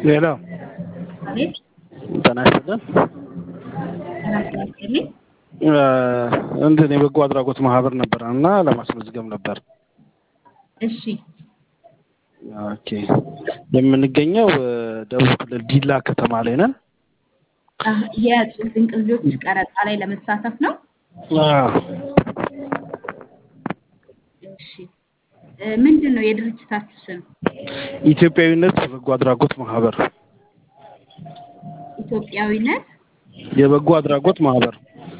ሌላ አቤት ጤና ይስጥልን። ሰላም ጤና ይስጥልኝ። እንትን የበጎ አድራጎት ማህበር ነበር እና ለማስመዝገብ ነበር። እሺ ኦኬ። የምንገኘው ደቡብ ክልል ዲላ ከተማ ላይ ነን። አህ፣ የጽሁፍ ድንቅ ልጆች ቀረጻ ላይ ለመሳተፍ ነው። አዎ። እሺ እ፣ ምንድን ነው የድርጅታችሁ ስም? ኢትዮጵያዊነት የበጎ አድራጎት ማህበር ኢትዮጵያዊነት የበጎ አድራጎት ማህበር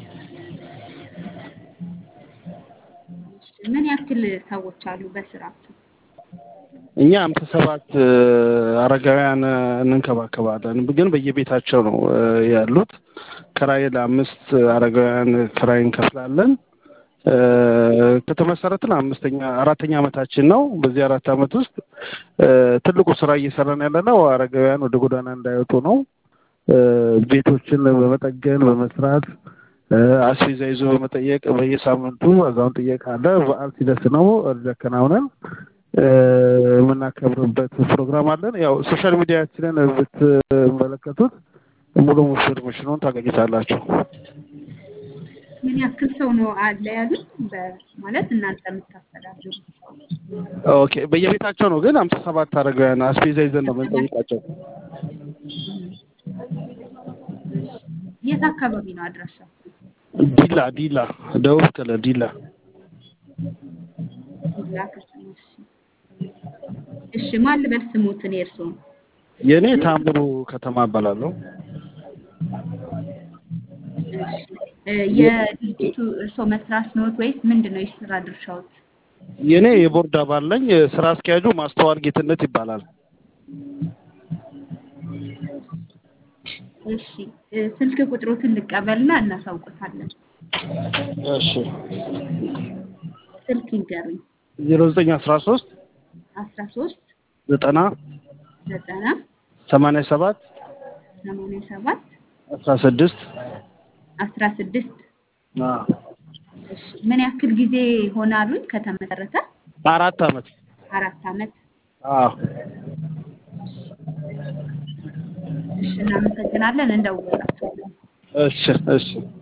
እሺ፣ ምን ያክል ሰዎች አሉ በስራችሁ? እኛ አምሳ ሰባት አረጋውያን እንንከባከባለን፣ ግን በየቤታቸው ነው እ፣ ያሉት። ክራይ ለአምስት አረጋውያን ክራይ እንከፍላለን። እ፣ ከተመሰረትን አምስተኛ አራተኛ ዓመታችን ነው። በዚህ አራት ዓመት ውስጥ እ፣ ትልቁ ስራ እየሰራን ያለ ነው አረጋውያን ወደ ጎዳና እንዳይወጡ ነው። እ፣ ቤቶችን በመጠገን በመስራት እ፣ አስቤዛ ይዞ በመጠየቅ በየሳምንቱ አዛውን ጥየቃ አለ። በዓል ሲደርስ ነው እርድ አከናውነን እ፣ የምናከብርበት ፕሮግራም አለን። ያው ሶሻል ሚዲያችንን ብትመለከቱት ሙሉ ኢንፎርሜሽኑን ታገኙታላችሁ። ምን ያክል ሰው ነው አለ ያሉት? በ- ማለት እናንተ የምታስተዳድሩ ኦኬ በየቤታቸው ነው ግን አምሳ ሰባት አረጋውያን አስቤዛ ይዘን ነው የምንጠይቃቸው። የት አካባቢ ነው አድራሻችሁ? ዲላ ዲላ ደቡብ ክልል ዲላ ዲላ ከተማ። እሺ እሺ፣ ማን ልበል ስሙትን የእርስዎን? የእኔ ታምሩ ከተማ እባላለሁ። እሺ እ፣ የድርጅቱ እርስዎ መስራች ነዎት ወይስ ምንድን ነው የስራ ድርሻዎት? የእኔ የቦርድ አባል ነኝ። ስራ አስኪያጁ ማስተዋል ጌትነት ይባላል። እሺ እ፣ ስልክ ቁጥሮትን ልቀበልና እናሳውቅታለን። እሺ ስልክ ይንገሩኝ። ዜሮ ዘጠኝ አስራ ሶስት አስራ ሶስት ዘጠና ዘጠና ሰማንያ ሰባት ሰማንያ ሰባት አስራ ስድስት አስራ ስድስት እሺ ምን ያክል ጊዜ ሆናሉኝ ከተመሰረተ? አራት አመት አራት አመት። አዎ እሺ እናመሰግናለን። እንደውላችኋለን። እሺ እሺ